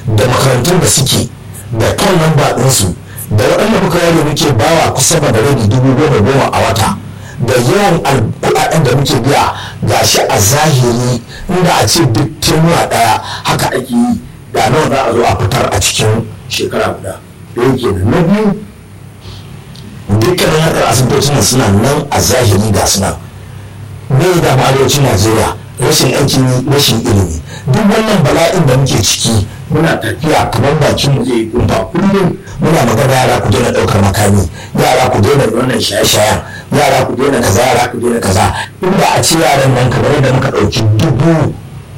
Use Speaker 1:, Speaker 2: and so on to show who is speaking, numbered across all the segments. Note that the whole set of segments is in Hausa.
Speaker 1: da makarantun da suke da kan lamba ɗinsu da waɗanda muka yare muke bawa kusa da rabi dubu goma goma a wata da yawan kuɗaɗen da muke biya ga shi a zahiri inda a ce duk tenuwa ɗaya haka ake yi da nawa za a zo a fitar a cikin shekara guda da yake da na biyu dukkanin harkar asibitocin suna nan a zahiri ga suna me da arewacin najeriya rashin aikin rashin ilimi duk wannan bala'in da muke ciki muna tafiya kamar bakin mu zai gumba kullum muna magana yara ku daina ɗaukar makami yara ku daina wannan shaye-shayen yara ku daina kaza yara ku daina kaza inda a ce yaran nan kamar yadda muka ɗauki dubu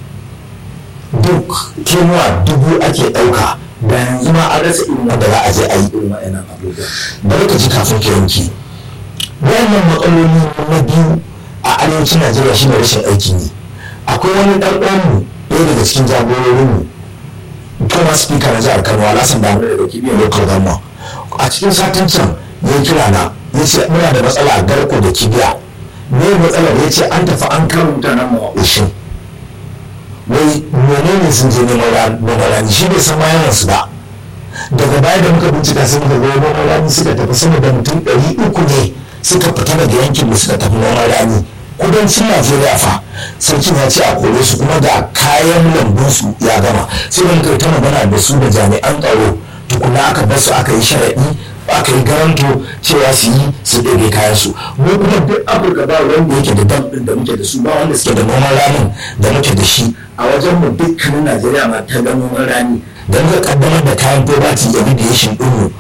Speaker 1: duk kenuwa dubu ake ɗauka da yanzu ma an rasa irin wanda za a je a yi irin wa'annan abubuwa bari ka ji kafin ka yanki wannan matsaloli na biyu a arewacin najeriya shine rashin aikin yi akwai wani ɗan uwanmu ɗaya daga cikin jagororinmu kuma speaker na jihar kano alasan damu daga kibiyar local government a cikin satin can ya kira na ya ce muna da matsala a garko da kibiya me matsalar ya ce an tafi an karo mutanen mu a ushin wai menene sun je neman rani shi bai san mayanan su ba daga baya da muka bincika sai muka ga noman rani suka tafi sama da mutum ɗari uku ne suka fita daga yankin mu suka tafi noman rani kudancin najeriya fa sarkin ya ce a kore su kuma da kayan lambun su ya gama sai da muka yi ta magana da su da jami'an tsaro tukuna aka bar su aka yi sharaɗi aka yi garanto cewa su yi su ɗebe kayan su mu kuma duk afirka ba wanda yake da dam ɗin da muke da su ba wanda suke da noman ranin da muke da shi a wajen mu dukkanin najeriya ma ta ga noman rani da muka kaddamar da kayan poverty remediation ɗinmu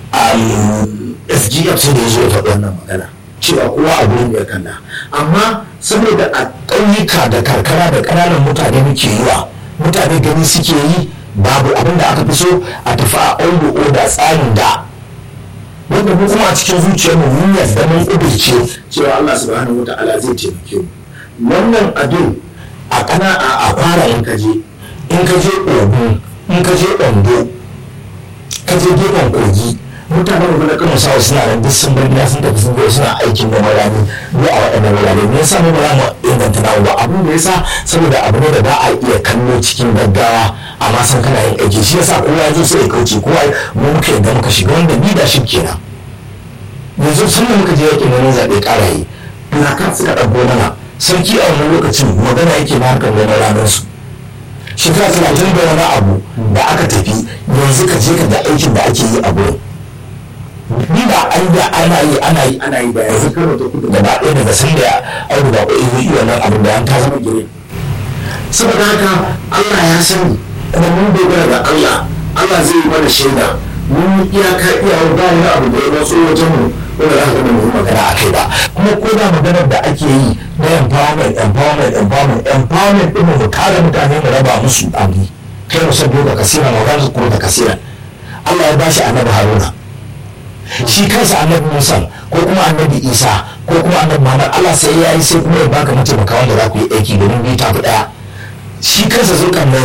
Speaker 1: sgf sai da ya zo ya faɗi wannan magana cewa kowa a gurin ya kalla amma saboda a ƙauyuka da karkara da ƙananan mutane muke yi wa mutane gani suke yi babu abin da aka fi so a tafi a old order tsarin da wanda mu kuma a cikin zuciyar mu mun yarda mun ƙudurce cewa Allah subhanahu wa ta'ala zai taimake mu wannan abin a kana a fara in ka je in ka je ogun in ka je ondo ka je gefen kogi mutanen mu na kano sawa suna nan duk sun bar gida sun tafi sun zo suna aikin noma rani ko a waɗannan wurare me yasa mu ba za mu inganta namu ba abin da yasa saboda abu ne da ba a iya kallo cikin gaggawa amma san kana yin aiki shi yasa kowa ya zo sai ya kauce kowa mu muka yadda muka shiga wanda ni da shi kenan yanzu sun da muka je yakin neman zaɓe ƙara yi kan suka ɗauko mana sarki a wannan lokacin magana yake na harkar noman ranar su shekara talatin da wani abu da aka tafi yanzu ka je ka da aikin da ake yi a gurin ni da an da ana yi ana yi ana yi da yanzu kano ta kudu gaba ɗaya daga san da audu ba ƙwai zai iya nan abin da an ta zama gire saboda haka Allah ya sani kuma mun dogara da Allah Allah zai yi mana shaida mun iyaka iyawar ba wani abu da ya matso wajen mu wanda za ka ga mu magana a kai ba kuma ko da maganar da ake yi na empowerment empowerment empowerment empowerment ɗin mu kare mutane mu raba musu abu kai mu sabbo da kasira magana ko da kasira Allah ya bashi annabi Haruna shi kansa annabi musa ko kuma annabi isa ko kuma annabi muhammad allah sai ya yi sai kuma ya baka mataimaka wanda za ku yi aiki domin biyu tafi daya shi kansa zulkan nan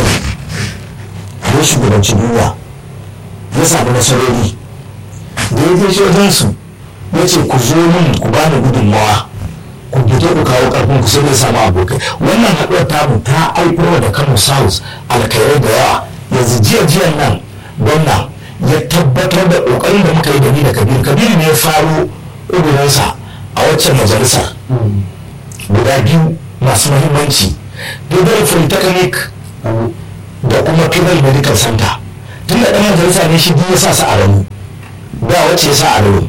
Speaker 1: ya shugabanci duniya ya samu nasarori da ya je wajen su ya ce ku zo min ku bani gudunmawa ku fito ku kawo karfin ku sai dai samu abokai wannan haɗuwar tamu ta haifar da kano south alkairai da yawa yanzu jiya jiyan nan gwamna ya tabbatar da kokarin da muka yi da ni da kabiru kabiru ne ya faro ƙudurinsa a waccan majalisar guda biyu masu mahimmanci federal polytechnic da kuma federal medical center tun da ɗan majalisa ne shi biyu ya sa su a ranu ba wacce ya sa a ranu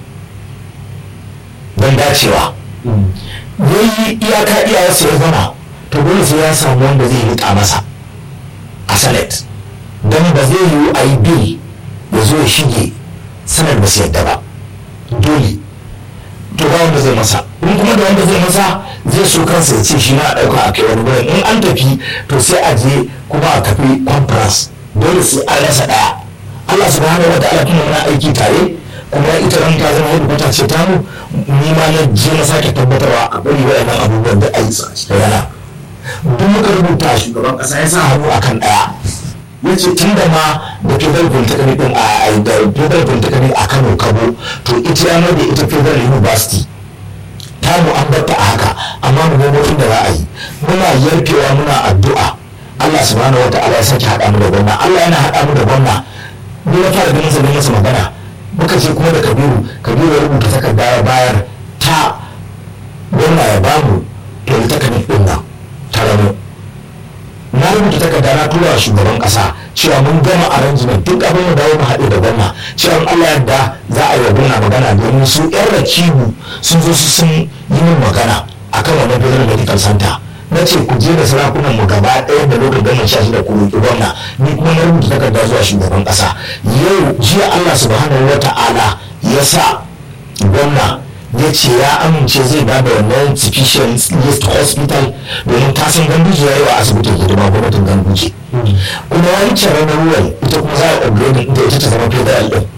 Speaker 1: don dacewa ya yi iyaka iyawarsa ya zama to dole sai ya samu wanda zai rika masa a senate don ba zai yiwu a yi bil ya zo ya shige sanar ba su yadda ba dole to ba wanda zai masa in kuma da wanda zai masa zai so kansa ya ce shi na ɗauka a kai wani gurin in an tafi to sai a je kuma a tafi conference dole sai an rasa ɗaya Allah subhanahu wa ta'ala kuma muna aiki tare kuma ita ran ta zama hudu ce ta mu ni ma na je na sake tabbatarwa a bari waɗannan abubuwan da ayi sa da yana duk muka rubuta shugaban ƙasa ya sa hannu akan ɗaya ya ce tun da ma da federal polytechnic din a da federal polytechnic a kano kabo to ita ya da ita federal university ta mu an batta a haka amma mu nemo inda za a yi muna yarfewa muna addu'a Allah subhanahu wa ta'ala ya sake haɗa mu da gwamna Allah yana haɗa mu da gwamna ni na fara ganin sa ne masa magana muka ce kuma da Kabiru Kabiru ya rubuta takarda ya bayar ta gwamna ya bamu polytechnic din nan ta rano na rubuta takarda na tura wa shugaban kasa cewa mun gama arrangement duk abin da dawo mu haɗe da gwamna cewa in Allah yadda za a yi wa gwamna magana domin su yan rakibu sun zo su sun yi min magana akan wannan federal medical center na ce ku je da sarakunan mu gaba ɗaya da lokacin gwamnan sha shida ku roƙi gwamna ni kuma na rubuta takarda zuwa shugaban ƙasa yau jiya Allah subhanahu wa ta'ala ya sa gwamna ya ce ya amince zai ba da wannan sufficient list hospital domin ta san ganduje ya yi wa asibitin hidima gwamnatin ganduje kuma wancan ranar ruwan ita kuma za a upgrade ita ita ta zama federal din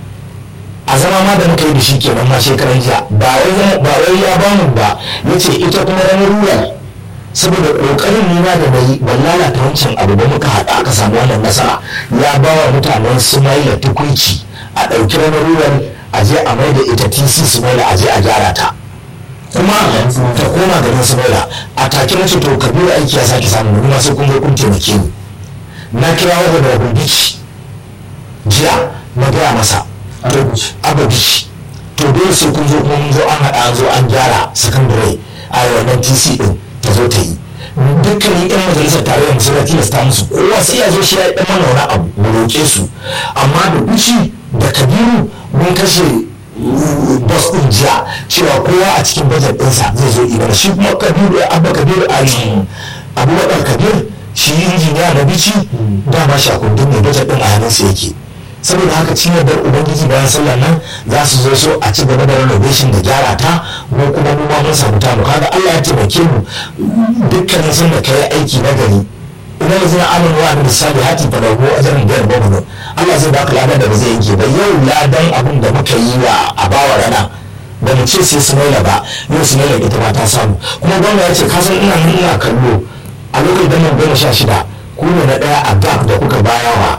Speaker 1: a zama ma da muka yi da shi kenan ma shekaran jiya ba wai ya bamu ba ya ce ita kuma ranar ruwan saboda kokarin nuna da bai ban lalata wancan abu ba muka haɗa aka samu wannan nasara ya ba wa mutanen sumaila tukunci a ɗauki ranar ruwan a je a mai da ita tc sumaila a je a gyara ta kuma ta koma garin sumaila a take na ce to kabiru aiki ya sake samu kuma sai kun zo kun taimake ni na kira wa da bici jiya na gaya masa ababici to dole sai kun zo kuma mun zo an haɗa an zo an gyara sakandare a wannan tc din ta zo ta yi dukkanin yan majalisar tarayyar musu da tilasta musu kowa sai ya zo shi ya yi mana wani abu mu roƙe su amma da kuci da kabiru mun kashe bas ɗin jiya cewa kowa a cikin bajet ɗinsa zai zo ibana shi kuma kabiru abba kabiru a abubakar kabir shi injiniya na bici dama shakundin mai bajet ɗin a hannunsa yake saboda haka cin yardar ubangiji bayan sallar nan za su zo so a ci gaba da renovation da gyara ta mu kuma mu ma mun samu tamu kaga Allah ya taimake mu dukkanin sun da kai aiki na gari idan yanzu na amon wa da misali hati fa dago ajarin biyar babu Allah zai baka ladan da ba zai yanke ba yau ladan abin da muka yi wa a bawa rana da mu ce sai su maila ba yau su maila ita ma ta samu kuma gwamna ya ce ka san ina nan ina kallo a lokacin da nan goma sha shida ku ne na ɗaya a gap da kuka bayawa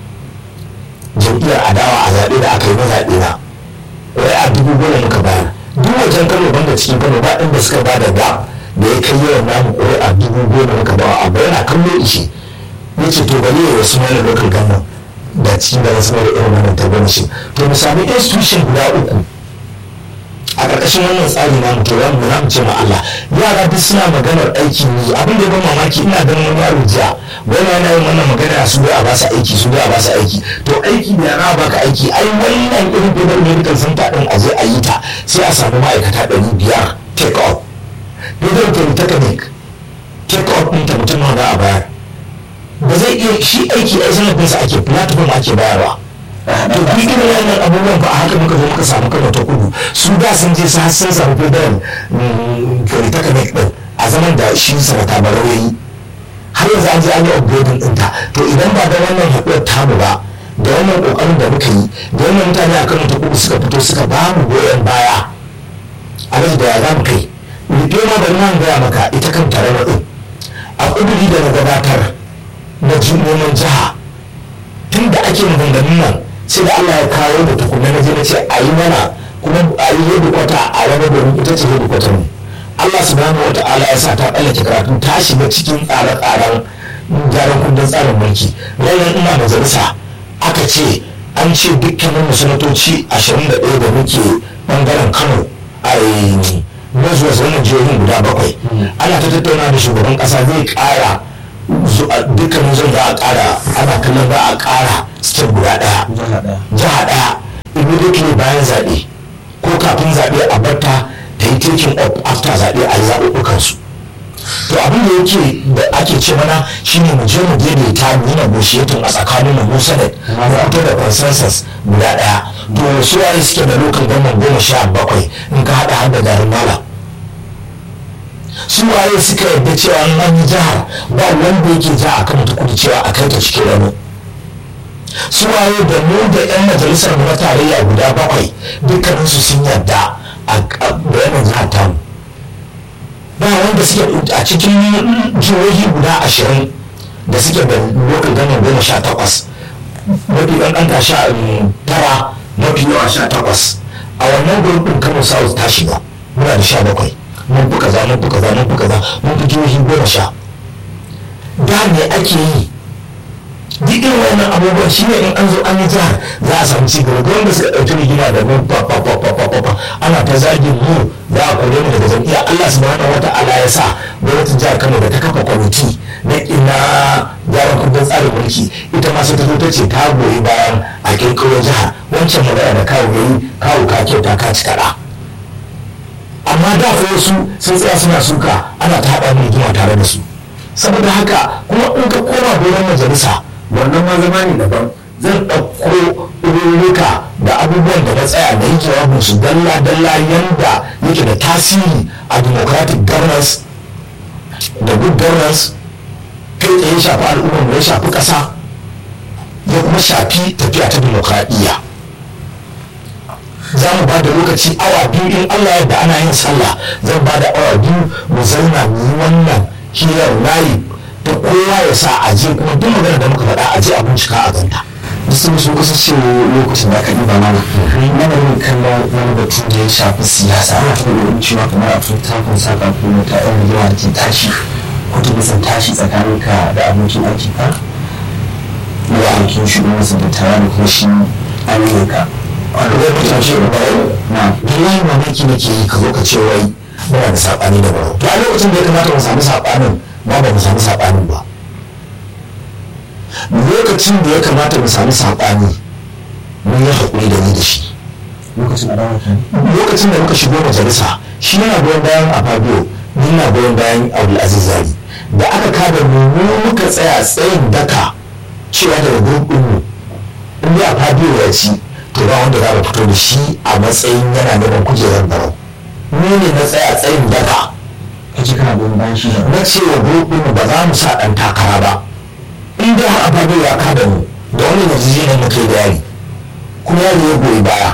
Speaker 1: jam'iyyar adawa a zaɓe da aka yi na zaɓe na wai a dubu goma muka bayar duk wajen kano banda cikin kano ba inda suka ba da gap da ya kai yawan namu ƙwai a dubu goma muka bawa abu yana kallo ishe ya ce to bari ya wasu mana local government da cikin da wasu mara irin wannan tabbaci to mu sami institution guda uku a ƙarƙashin wannan tsari na mutu za mu mu ce ma Allah yara duk suna maganar aikin yi abin da ya ban mamaki ina ganin wani yaro jiya wani yana yin wannan magana su dai a ba su aiki su dai a ba su aiki to aiki da yara ba ka aiki ai wannan irin federal medical center din a je a yi ta sai a samu ma'aikata ɗari biyar take up federal polytechnic take up ɗin ta mutum nawa za a bayar ba zai iya shi aiki ai sanadinsa ake platform ake bayarwa to duk irin wannan abubuwan ba a haka muka zo muka samu kano ta kudu su da sun je su har sun samu federal polytechnic din a zaman da shi sanata barau ya yi har yanzu an je an yi upgrading ɗinta to idan ba da wannan haɗuwar tamu ba da wannan ƙoƙarin da muka yi da wannan mutane a kano ta kudu suka fito suka ba mu goyon baya a da ya za mu kai rufe ma bari nan gaya maka ita kan tare ɗin a ƙuduri da na gabatar na jimomin jiha tun da ake maganganun nan sai da Allah ya kawo da tukunna na je na ce a yi mana kuma a yi yadda kwata a wani domin ita ce yadda kwata mu Allah subhanahu wa ta'ala ya sa ta tsallake karatu ta shiga cikin tsare-tsaren gyaran kundin tsarin mulki ranar ina majalisa aka ce an ce dukkanin sanatoci 21 da muke bangaren Kano a zuwa wannan jihohin guda bakwai ana ta tattauna da shugaban kasa zai kara dukkanin zan za a kara ana kallon za a kara step guda daya jiha daya immediately bayan zaɓe ko kafin zaɓe a barta ta yi taking up after zaɓe a yi zaɓuɓɓukan su to abin da yake da ake ce mana shine mu je mu daidaita mu yi negotiating a tsakanin mu senate mu fito da consensus guda daya to su waye suke da local government goma sha bakwai in ka haɗa har da garin malam su waye suka yarda cewa an yi jihar ba wanda yake ja a kan kudu cewa a kai ta cikin rano su waye da mu da yan majalisar mu na tarayya guda bakwai dukkaninsu sun yarda a bayanin jihar tamu ba wanda suke a cikin jihohi guda ashirin da suke da lokal gama goma sha takwas mafi ɗan ɗan sha tara mafi yawa sha takwas a wannan gurbin kano south ta shiga muna da sha bakwai mun fi kaza mun fi kaza mun fi kaza mun fi jihohi goma sha da me ake yi duk irin wannan abubuwan shi ne in an zo an yi jihar za a samu ci gaba gwamnati suka ɗauki rigima da mu pa pa pa pa pa pa pa ana ta zagin mu za a kore mu daga jam'iyya Allah subhanahu wata ala ya sa gwamnatin jihar Kano da ta kafa kwamiti na ina gyaran kundin tsarin mulki ita ma sai ta zo ta ce ta goyi bayan a kirkiro jihar wancan magana da kawo yayi kawo ka kyauta ka ci kaɗa amma da fa wasu sun tsaya suna suka ana ta haɗa mu rigima tare da su saboda haka kuma in ka koma goron majalisa wannan ma zama ne daban zan ɗauko ɗururruka da abubuwan da na tsaya da yake wa su dalla dalla yanda yake da tasiri a democratic governance da good governance kai tsaye ya shafi al'ummar mu ya shafi ƙasa ya kuma shafi tafiya ta demokradiyya za mu ba da lokaci awa biyu in allah yadda ana yin sallah zan ba da awa biyu mu zauna mu yi wannan hirar layi da kowa ya sa a je kuma duk magana da muka faɗa a je a bincika a ganta
Speaker 2: sun sun kusa ce lokacin da aka ɗiba mana mana yin kallon wani batu da ya shafi siyasa ana ta ƙoƙarin cewa kamar a tun takon saka ko ta yan rigima da ke tashi ko ta bisan tashi tsakanin ka da abokin aiki ka da aikin shugaban sa da tare da kuma shi aminin ka
Speaker 1: a lokacin shi da barau
Speaker 2: na
Speaker 1: billahi mamaki nake yi ka zo ka ce wai muna da saɓani da barau to a lokacin da ya kamata mu samu saɓanin ba ba mu samu saɓanin ba lokacin da ya kamata mu samu saɓani mun yi haƙuri da ni da shi
Speaker 2: lokacin adawa ke
Speaker 1: lokacin da muka shigo majalisa shi yana goyon bayan a fabio ni na goyon bayan abdulaziz zari da aka kada mu mu muka tsaya tsayin daka cewa daga gurbin mu in dai a fabio ya ci to ba wanda za mu fito da shi a matsayin yana neman kujerar barau ni ne na tsaya tsayin daka
Speaker 2: ka ce kana goyon bayan shi da
Speaker 1: na cewa gurbin mu ba za mu sa ɗan takara ba in dai har a fabio ya kada mu da wani yarjejeniyar mu kai da yari kuma yari ya goyi baya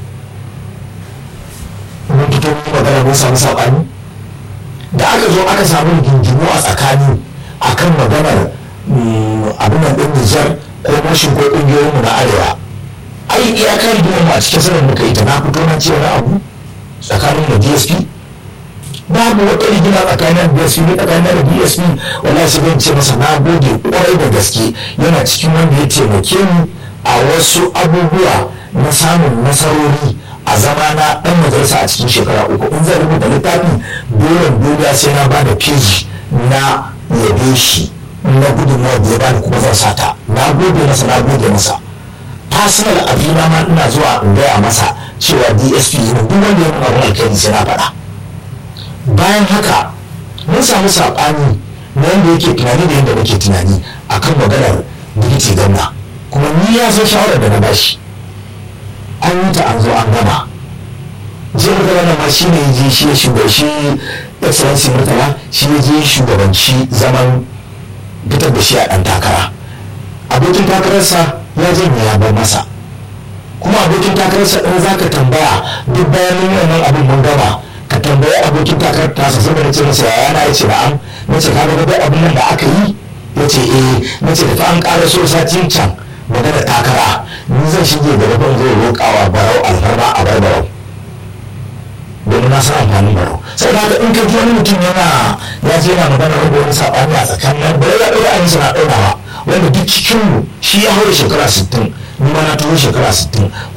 Speaker 1: mun fito mun magana mun samu saɓani da aka zo aka samu rigingimu a tsakani akan maganar abin nan ɗin Nijar ko mashin ko ƙungiyoyinmu na arewa ai iyakar rigimar mu a cikin sanin muka yi ta na fito na ce wani abu tsakanin da DSP babu wata rigima tsakanin DSP ne tsakanin da DSP wallahi sai zan ce masa na gode kwarai da gaske yana cikin wanda ya taimake mu a wasu abubuwa na samun nasarori a zama na dan majalisa a cikin shekara uku in zan rubuta littafi dole dole sai na ba da peji na yabe shi na gudunmawa da ya bani kuma zan sata na gode masa na gode masa personal abina ma ina zuwa in gaya masa cewa dsp ne duk wanda ya nuna wani alkhairi sai na faɗa bayan haka mun samu saɓani na yadda yake tunani da yadda nake tunani akan maganar digiti ganna kuma ni ya san shawarar da na bashi an yi ta an zo an gama jiya murtala ma shi ne je shi ya shugaban shi excellency murtala shi ya je shugabanci zaman fitar da shi a ɗan takara abokin takararsa ya janye ya bar masa kuma abokin takararsa ɗin za ka tambaya duk bayan mun wannan abin mun gama ka tambayi abokin takarar tasa saboda ce masa yaya na ya ce na'am na ce ka ga abin nan da aka yi ya ce eh na ce da fa an ƙara so satin can magana takara ni zan shige da rabon zai roƙawa barau alfarma a bar barau domin na san amfanin barau sai da haka in ka ji wani mutum yana ya je yana magana rabu wani saɓani a tsakanin bare ya ɗaura ayin na ɗaurawa wanda duk cikinmu shi ya haura shekara sittin ni ma na tuho shekara sittin